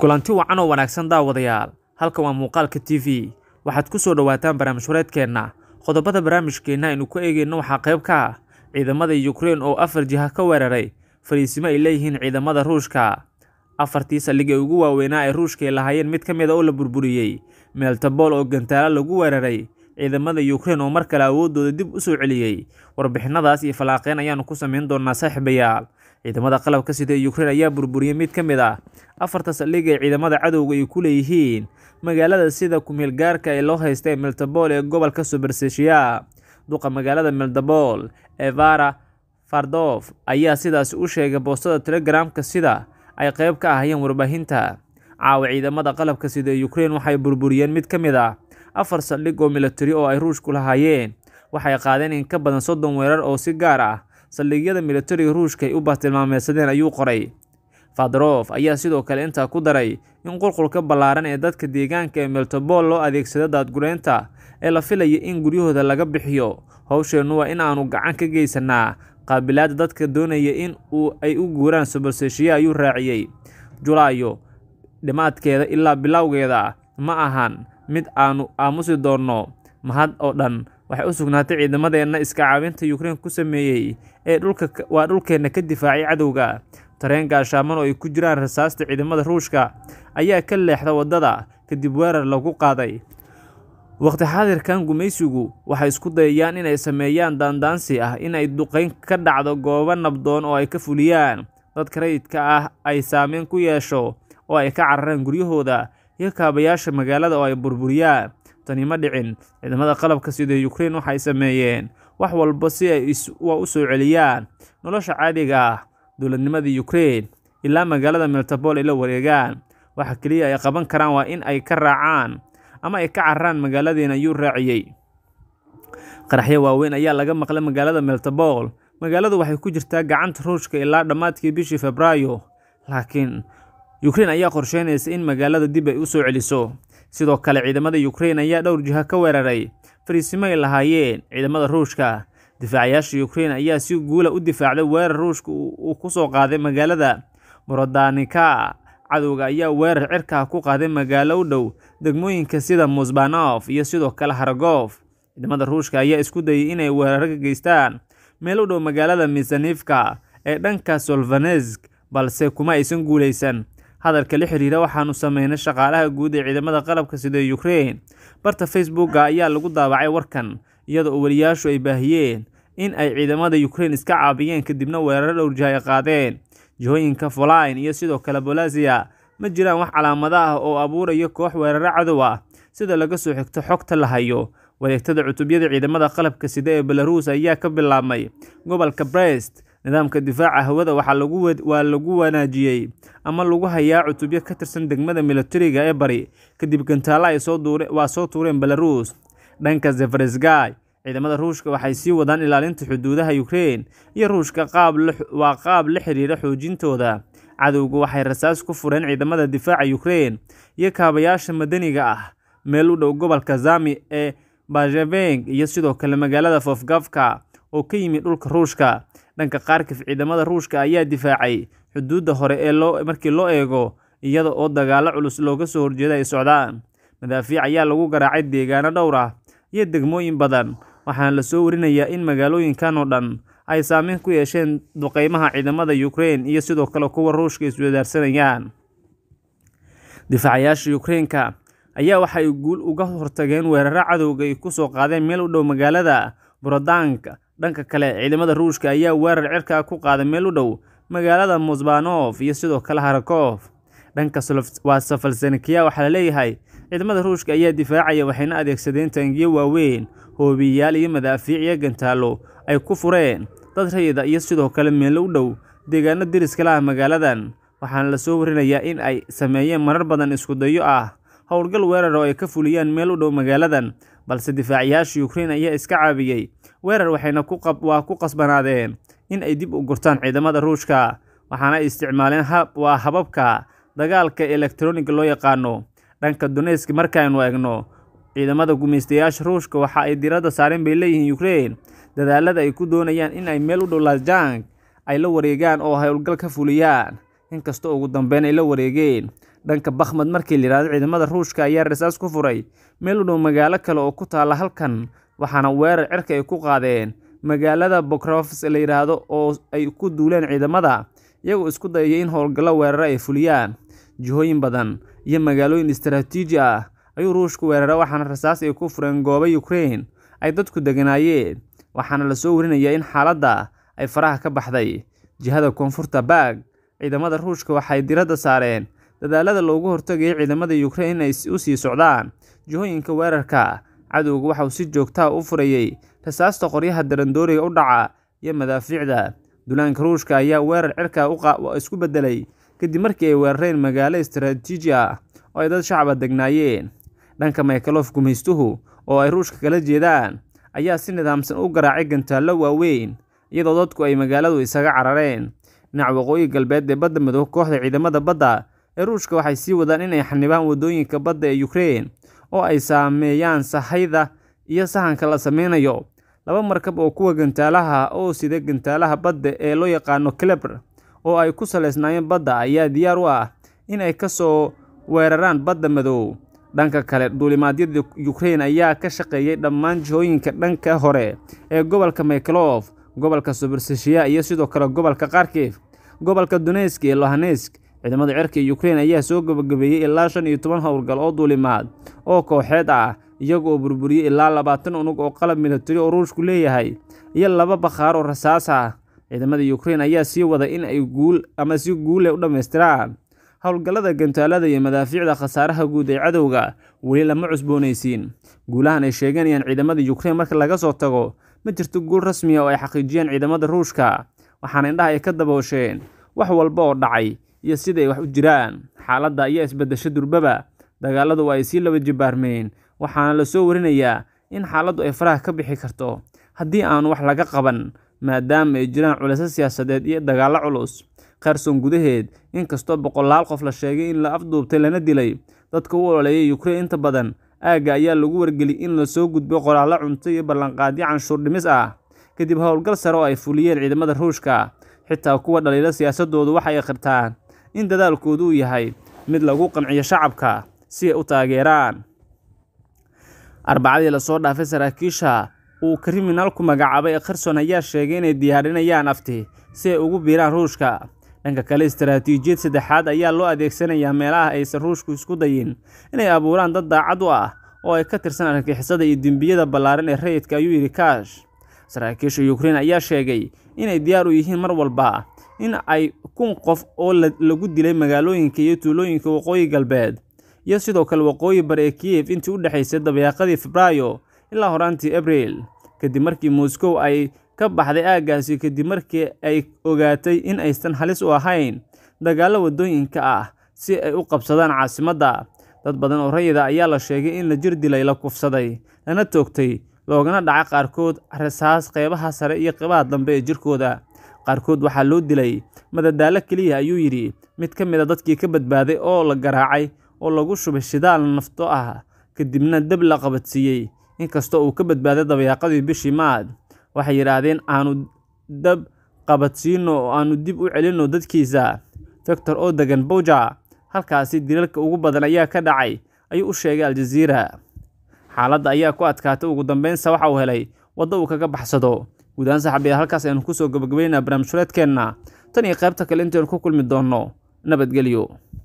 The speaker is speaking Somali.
kulanti wacan oo wanaagsan daawadayaal halkan waa muuqaalka t v waxaad ku soo dhowaataan barnaamij wareedkeenna qodobada barnaamijkeenna aynu ku eegeyno waxaa qayb ka ah ciidamada yukrain oo afar jiha ka weeraray fariisimo ay leeyihiin ciidamada ruushka afartii saldhig ee ugu waaweynaa ee ruushka ay lahaayeen mid ka mid a oo la burburiyey meeltabol oo gantaalo lagu weeraray ciidamada yukrain oo mar kale awooddooda dib u soo celiyey warbixinadaas iyo fallaaqeyn ayaanu ku samayn doonaa saaxiibayaal ciidamada qalabka sida ee yukrain ayaa burburiyey mid ka mid ah afarta saldhig ee ciidamada cadowga ay ku leeyihiin magaalada sida kumeel gaarka ee loo haysta ee meltabol ee gobolka suberseshiya duqa magaalada meldabol evara fardof ayaa sidaasi u sheegay boostada telegramka sida ay qayb ka ahayeen warbaahinta caawa ciidamada qalabka sida ee yukrain waxay burburiyeen mid ka mid ah afar saldhig oo militari oo ay ruushku lahaayeen waxay qaadeen in ka badan soddon weerar oo si gaar ah saldhigyada militariga ruushka ay u bartilmaameedsadeen ayuu qoray fadrof ayaa sidoo kale intaa ku daray in qulqulka ballaaran ee dadka deegaanka ee meltobol loo adeegsado daadgureynta ee la filaya in guryahooda laga bixiyo howsheennu waa in aanu gacan ka geysanaa qaabilaadda dadka doonaya in uu ay u guuraan suberseshiya ayuu raaciyey julaayo dhimaadkeeda ilaa bilowgeeda ma ahan mid aanu aamusi doonno mahad oo dhan waxay u sugnaatay ciidamadeenna iska caabinta yukrain ku sameeyey ee dhulka waa dhulkeenna ka difaacay cadowga tareen gaashaaman oo ay ku jiraan rasaasta ciidamada ruushka ayaa ka leexda waddada kadib weerar lagu qaaday waqti xaadirkan gumaysigu waxay isku dayayaan inay sameeyaan daandaansi ah inay duqeyn ka dhacdo goobo nabdoon oo ay ka fuliyaan dadka rayidka ah ay saameyn ku yeesho oo ay ka cararaan guryahooda iyo kaabayaasha magaalada oo ay burburiyaan tani ma dhicin ciidamada qalabka sida yukrain waxay sameeyeen wax walba si ay u soo celiyaan nolosha caadiga ah dowladnimada yukrain ilaa magaalada meltabol ay la wareegaan waxa keliya ay qaban karaan waa in ay ka raacaan ama ay ka cararaan magaaladiina ayuu raaciyey qaraxyo waaweyn ayaa laga maqlay magaalada meltabol magaaladu waxay ku jirtaa gacanta ruushka ilaa dhammaadkii bishii febraayo laakiin yukrain ayaa qorsheynaysa in magaalada dib ay u soo celiso sidoo kale ciidamada yukrain ayaa dhowr jiha ka weeraray fariisimo ay lahaayeen ciidamada ruushka difaacayaasha yukrain ayaa si guula u difaacday weerar ruushka uu ku soo qaaday magaalada morodanika cadowga ayaa weerar cirkaa ku qaaday magaalo u dhow degmooyinka sida musbanof iyo sidoo kale haragof ciidamada ruushka ayaa isku dayay inay weerar ka geystaan meel u dhow magaalada misanifka ee dhanka solvanesk balse kuma aysan guulaysan hadalka la xiriira waxaanu sameynay shaqaalaha guud ee ciidamada qalabka sida yukrain barta facebooka ayaa lagu daabacay warkan iyada oo weliyaashu ay baahiyeen in ay ciidamada yukrain iska caabiyeen kadibna weeraro dhowr jiha ay qaadeen jihooyinka folain iyo sidoo kale bolasiya ma jiraan wax calaamado ah oo abuuraya koox weeraro cadow ah sida laga soo xigto xogta la hayo wareegtada cutubyada ciidamada qalabka sida ee belaruus ayaa ka bilaabmay gobolka brest nidaamka difaaca hawada waa lagu wanaajiyey ama lagu hayaa cutubyo ka tirsan degmada militariga ee bari kadib gantaalo ay waa soo tuureen belaruus dhanka zefaresgay ciidamada ruushka waxay sii wadaan ilaalinta xuduudaha yukrain iyo ruushka waa qaab la xiriira xoojintooda cadowgu waxay rasaas ku fureen ciidamada difaaca yukrain iyo kaabayaasha madaniga ah meel u dhow gobolka zami ee bajeveng iyo sidoo kale magaalada fofgafka oo ka yimid dhulka ruushka dhanka kharkif ciidamada ruushka ayaa difaacay xuduudda hore ee markii loo eego iyada oo dagaalo culus looga soo horjeeda ay socdaan madaafiic ayaa lagu garaacay deegaano dhowr ah iyo degmooyin badan waxaana la soo warinayaa in magaalooyinkan oo dhan ay saameyn ku yeesheen duqeymaha ciidamada yukrain iyo sidoo kale kuwa ruushka iswadaarsanayaan difaacayaasha yukrainka ayaa waxay guul uga hortageen weeraro cadowga ay ku soo qaadeen meel u dhow magaalada borodanka dhanka kale ciidamada ruushka ayaa weerar cirkaa ku qaaday meel u dhow magaalada musbanof iyo sidoo kale harakof dhanka waa safalsanikiya waxaa laleeyahay ciidamada ruushka ayaa difaacaya waxayna adeegsadeen taangiyo waaweyn hoobiyayaal iyo madaafiic iyo gantaalo ay ku fureen dad rayida iyo sidoo kale meelo u dhow deegaano deriska la ah magaaladan waxaana la soo warinayaa in ay sameeyeen marar badan iskudayo ah howlgal weerar oo ay ka fuliyaan meel u dhow magaaladan balse difaacayaasha yukrain ayaa iska caabiyey weerar waxayna waa ku qasbanaadeen in ay dib u gurtaan ciidamada ruushka waxaana ay isticmaaleen waa hababka dagaalka elektroniga loo yaqaano dhanka donesk markaaynu eegno ciidamada gumaystayaasha ruushka waxa ay diradda saareen bay leeyihiin yukrain dadaalada ay ku doonayaan in ay meel u dhow lasjang ay la wareegaan oo howlgal ka fuliyaan inkastoo ugu dambeyn ay la wareegeen dhanka bakhmad markii la yidhahdo ciidamada ruushka ayaa rasaas ku furay meel u dhow magaalo kale oo ku taalla halkan waxaana weerar cirka ay ku qaadeen magaalada bokrofs la yidhaahdo oo ay ku duuleen ciidamada iyagoo isku dayaya in howlgallo weeraro ay fuliyaan jihooyin badan iyo magaalooyin istaraatiiji ah ayuu ruushku weerara waxaana rasaas ay ku fureen goobo ukrain ay dadku deganaayeen waxaana lasoo warinayaa in xaaladda ay faraha ka baxday jihada koonfurta baag ciidamada ruushka waxay diradda saareen dadaalada loogu hortagayay ciidamada ukrain inay u sii socdaan jihooyinka weerarka cadowga waxauu si joogtaha u furayey rasaasta qoryaha darandooriga u dhaca iyo madaafiicda duulaanka ruushka ayaa weerar cirka isku beddelay kadib markii ay weerareen magaalo istaraatiiji ah oo ay dad shacaba degnaayeen dhanka maykaloof gumaystuhu oo ay ruushka kala jeedaan ayaa si nidaamsan u garaacay gantaallo waaweyn iyadoo dadku ay magaaladu isaga carareen dhinaca waqooyi galbeed ee badda midoob kooxda ciidamada badda ee ruushka waxay sii wadaan inay xanibaan waddooyinka badda ee ukrein oo ay saameeyaan sahayda iyo sahanka la sameynayo laba markab oo kuwa gantaalaha oo sida gantaalaha badda ee loo yaqaano kelebr oo ay ku saleysnaayeen badda ayaa diyaar u ah in ay ka soo weeraraan badda madow dhanka kale duulimaadyada ukrein ayaa ka shaqeeyay dhammaan jihooyinka dhanka hore ee gobolka maykelof gobolka soberseshiya iyo sidoo kale gobolka kharkif gobolka donesk iyo lohanesk ciidamada cirka ee ukrein ayaa soo gabagabeeyey ilaa shan iyo toban howlgal oo duulimaad oo kooxeed ah iyaga oo burburiyey ilaa labaatan unug oo qalab militari oo ruushku leeyahay iyo laba bakhaar oo rasaas ah ciidamada ukrein ayaa sii wada in ay guul ama si guule u dhammaystiraan howlgallada gantaalada iyo madaafiicda khasaaraha guud ee cadowga weli lama cusboonaysiin guulahan ay sheeganayaan ciidamada ukrein marka laga soo tago ma jirto guul rasmiya oo ay xaqiijiyeen ciidamada ruushka waxaana indhaha ay ka daboosheen wax walba oo dhacay iyo sida ay wax u jiraan xaaladda ayaa isbedesho durbaba dagaaladu ay sii laba jibaarmeen waxaana la soo warinayaa in xaaladdu ay faraha ka bixi karto haddii aanu wax laga qaban maadaama ay jiraan culayso siyaasadeed iyo dagaallo culus kherson gudaheed inkastoo boqolaal qof la sheegay in la afduubtay lana dilay dadka u ololeeyay ukrein inta badan aagga ayaa lagu wargeliyay in lasoo gudbo qoraallo cunto iyo ballanqaadyo canshuur dhimis ah kadib howlgal sare oo ay fuliyeen ciidamada ruushka xitaa kuwa dhaliilo siyaasadoodu waxay akhirtaan in dadaalkoodu uu yahay mid lagu qanciyo shacabka si ay u taageeraan arbacadii lasoo dhaafay saraakiisha uu kriminaalku magacaabay ee kherson ayaa sheegay inay diyaarinayaan afti si ay ugu biiraan ruushka dhanka kale istaraatiijiyad saddexaad ayaa loo adeegsanayaa meelaha aysan ruushku isku dayin inay abuuraan dad daacad u ah oo ay ka tirsan argixisada iyo dembiyada ballaaran ee rayidka ayuu yidhi kaash saraakiisha ukrein ayaa sheegay inay diyaar u yihiin mar walba in ay kun qof oo lagu dilay magaalooyinka iyo tuulooyinka waqooyi galbeed iyo sidoo kale waqooyi bare ee kiyef intii u dhexaysay dabayaaqadii febraayo ilaa horaantii abriil kadib markii moscow ay ka baxday aaggaasi kadib markii ay ogaatay in aysan halis u ahayn dagaallo waddooyinka ah si ay u qabsadaan caasimadda dad badan oo rayida ayaa la sheegay in la jir dilay la kufsaday lana toogtay loogana dhacay qaarkood rasaas qeybaha sare iyo qeybaha dambe ee jirkooda qaarkood waxaa loo dilay madadaalo keliya ayuu yidhi mid ka mid a dadkii ka badbaaday oo la garaacay oo lagu shubay shidaal nafto ah kadibna dab la qabadsiiyey inkastoo uu ka badbaaday dabayaaqadii bishii maad waxay yidhaahdeen aanu dab qabadsiino oo aanu dib u celinno dadkiisa victor oo degan bowja halkaasi dilalka ugu badan ayaa ka dhacay ayuu u sheegay aljaziira xaaladda ayaa ku adkaatay ugu dambeynsa waxa uu helay waddo uu kaga baxsado guud ahaan saxabiya halkaas aynu kusoo gabagabaynaa barnaamij fureedkeenna tan iyo qaybta kale intaynu ku kulmi doonno nabadgelyo